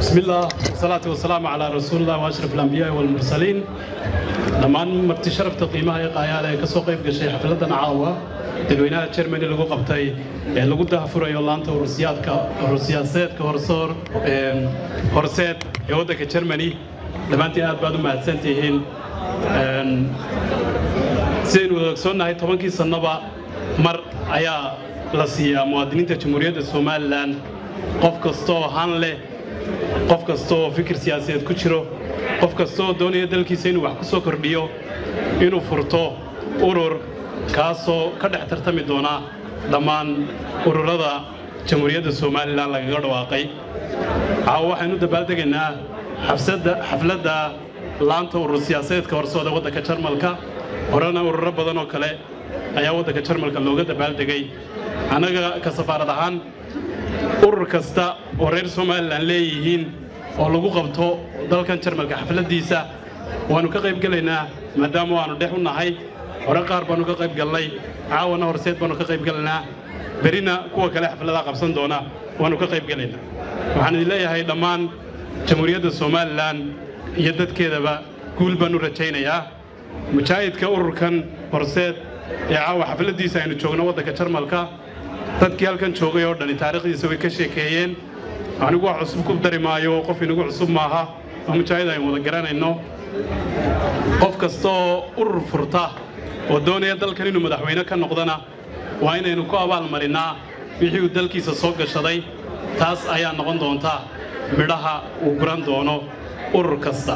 بسم الله والصلاة والسلام على رسول الله وأشرف الأنبياء والمرسلين لما مرتي شرفت قيمها قايالة كسو قيب قشي حفلتنا عاوة dadweynaha Germany lagu qabtay ee lagu daahfurayo laanta Ruusiyaadka Ruusiyaaseedka horsoor ee horseed ee waddanka Germany dhammaantiin aad baad u mahadsantihiin een sidaynu wada ogsoonnahay tobankii sannaba mar ayaa la siiyaa muwaadiniinta jamhuuriyadda somalilan qof kastoo han leh qof kastoo fikir siyaasadeed ku jiro qof kastoo doonaya dalkiisa inuu wax ku soo kordhiyo inuu furto urur kaasoo ka dhex tartami doona dhammaan ururada jamhuuriyadda somalilan lagaga dhawaaqay caawa waxaynu dabaaldegaynaa xafladda laanta urur siyaasadeedka horsooda waddanka jarmalka horena ururo badan oo kale ayaa waddanka jarmalka looga dabaaldegay annaga ka safaarad ahaan urur kasta oo reer somalilan leeyihiin oo lagu qabto dalkan jarmalka xafladdiisa waannu ka qayb gelaynaa maadaama waannu dhex u nahay hore qaar baannu ka qayb galnay caawana horseed baannu ka qayb gelaynaa berina kuwa kale xafladaha qabsan doona waannu ka qayb gelaynaa waxaan idin leeyahay dhammaan jamhuuriyadda somalilan iyo dadkeedaba guul baan u rajaynayaa mujaahidka ururkan horseed ee caawa xafladdiisa aynu joogno waddanka jarmalka dadkii halkan joogay oo dhani taariikhdiisa way ka sheekeeyeen anigu wax cusub ku dari maayo qof inagu cusub maaha oo mujaahid aynu wada garanayno qof kastaoo urur furta oo doonaya dalkan inuu madaxweyne ka noqdana waa inaynu ku abaalmarinnaa wixii uu dalkiisa soo gashaday taas ayaa noqon doonta midhaha uu guran doono urur kasta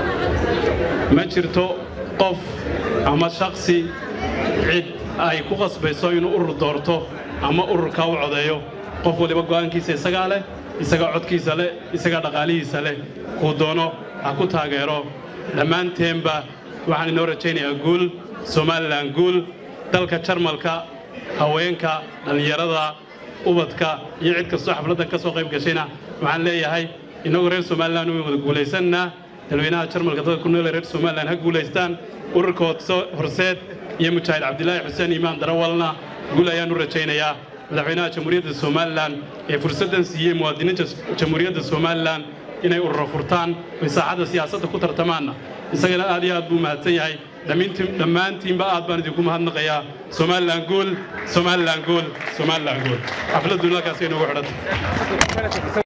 ma jirto qof ama shaksi cid ay ku qasbayso inuu urur doorto ama ururkaa u codeeyo qof waliba go'aankiisa isagaa leh isagaa codkiisa leh isagaa dhaqaalihiisa leh kuu doono ha ku taageero dhammaanteenba waxaan inoo rajaynayaa guul somalilan guul dalka jarmalka haweenka dhallinyarada ubadka iyo cid kastoo xafladdan ka soo qayb gashayna waxaan leeyahay innagoo reer somalilan way wada guulaysannaa dalweynaha jarmalka dadka ku noole reer somalilan ha guulaystaan ururka horseed iyo mujaahid cabdilaahi xuseen iimaan darawalna guul ayaan u rajaynayaa madaxweynaha jamhuuriyadda somalilan ee fursaddan siiyey muwaadiniinta jamhuuriyadda somalilan inay ururo furtaan oy saaxadda siyaasadda ku tartamaanna isagana aad iyo aad buu mahadsan yahay dhammaantiinba aad baan idinku mahadnaqayaa somalilan guul somalilan guul somalilan guul xafladdu halkaas inoogu xidhanta